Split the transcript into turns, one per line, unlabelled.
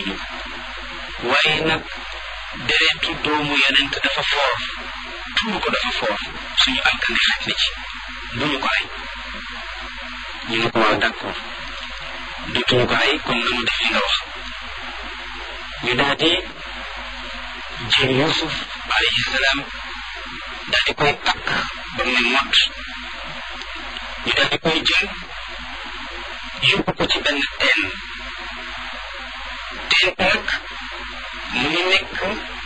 defuñu ko waaye nag deretu doomu yonent dafa foor tuur ko dafa foor suñu alkande xaj na ci bu ñu ko ay ñu ne ko waaw d'accord dutuñu ko ay kon nanu def li nga wax ñu daal di jël Yuusuf alayhi salaam daal di koy takk ba mu ne mott ñu daal di koy jël yóbbu ko ci benn teen teen nag mu ngi nekk